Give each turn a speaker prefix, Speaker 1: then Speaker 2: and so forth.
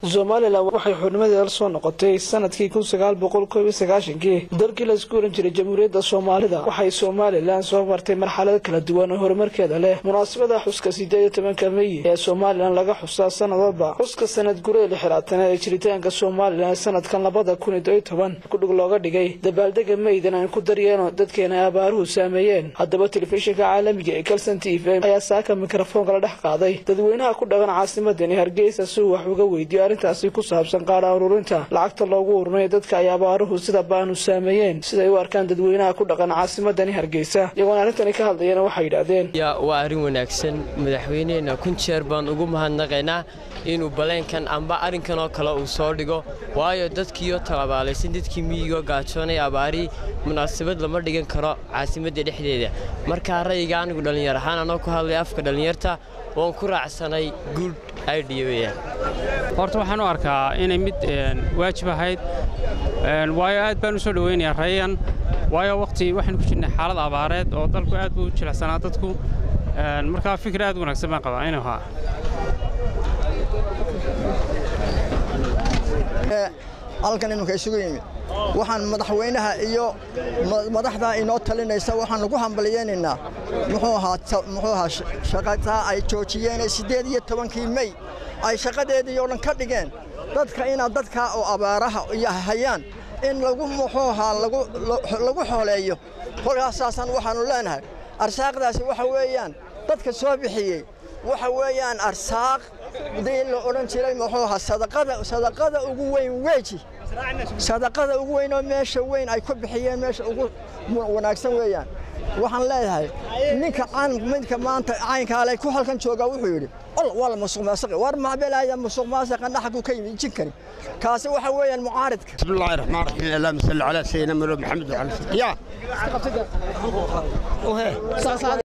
Speaker 1: somalilan waxay xubnimadeeda la soo noqotay sanadkii kun sagaal boqol koob iyo sagaashankii dalkii la isku oran jiray jamhuuriyadda soomaalida waxay somalilan soo martay marxalado kala duwan oo horumarkeeda leh munaasabada xuska sideed iyo tobanka meyi ee somalilan laga xusaa sanadwalba xuska sanad guree lixiraatanaad ee jiritaanka somalilan sanadkan labada kun iyo toban kudhig looga dhigay dabaaldega meydan aan ku daryeeno dadkeena ay abaaruhu saameeyeen haddaba telefishinka caalamiga ee kalson t v ayaa saaka mikrofoonka la dhex qaaday dadweynaha ku dhaqan caasimadani hargeysa si uu wax uga weydiyo arrintaasi ku saabsan qaadha ururinta lacagta loogu urunay dadka ay abaaruhu sida baanu saameeyeen siday u arkaan dadweynaha ku dhaqan caasimadani hargeysa iyagoona arrintani ka hadlayana waxay yidhaahdeen
Speaker 2: waa arrin wanaagsan madaxweyneheenna kun jeer baan ugu mahadnaqaynaa inuu baleenkan amba arrinkan oo kale uu soo dhigo waayo dadkiioo talabaalaysan dadkii miyigo gaajoonay abaarii munaasabad lama dhigan karo caasimadda dhexdeeda markaa ra'yiga anigu dhallinyar ahaan anoo ku hadlay afka dhallinyarta waan ku raacsanay good idea weyaan
Speaker 3: horta waxaan u arkaa inay mid waajib ahayd waayo aad baan u soo dhowaynayaa rayan waayo wakhti waxaynu ku jirnay xaalad abaareed oo dalku aad buu u jilicsanaa dadku markaa fikir aad u wanaagsan baan qabaa inuu ahaa
Speaker 4: halkan iminka isugu yimid waxaan madaxweynaha iyo madaxda inoo talinaysa waxaan ugu hambalyaynaynaa muxuu ahaa muxuu ahaa shaqadaa ay joojiyeen siddeed iyo tobankii mey ay shaqadeedii oo dhan ka dhigeen dadka inaad dadkaa oo abaaraha iyo hayaan in lagu muxuu ahaa lagu xooleeyo kolkaasaasaan waxaannu leenahay arsaaqdaasi waxa weeyaan dadka soo bixiyey waxa weeyaan arsaaq dii la odhan jiray muxuu ahaa sadaqada sadaqada ugu weyn weeji sadaqada ugu weyn oo meesha weyn ay ku bixiyeen meesha ugu wanaagsan weeyaan waxaan leeyahay ninka midka maanta caynkaale ku halkan jooga wuxuu yidhi ol waa la musuq maasuqi war macbelaya musuq maasuqa dhaxku ka yimid jinkani kaasi waxa weeyaan mucaaridka
Speaker 5: bismillahi raxmaan raxiim allahumma salli calaa sayyidina maxamed wa ala ya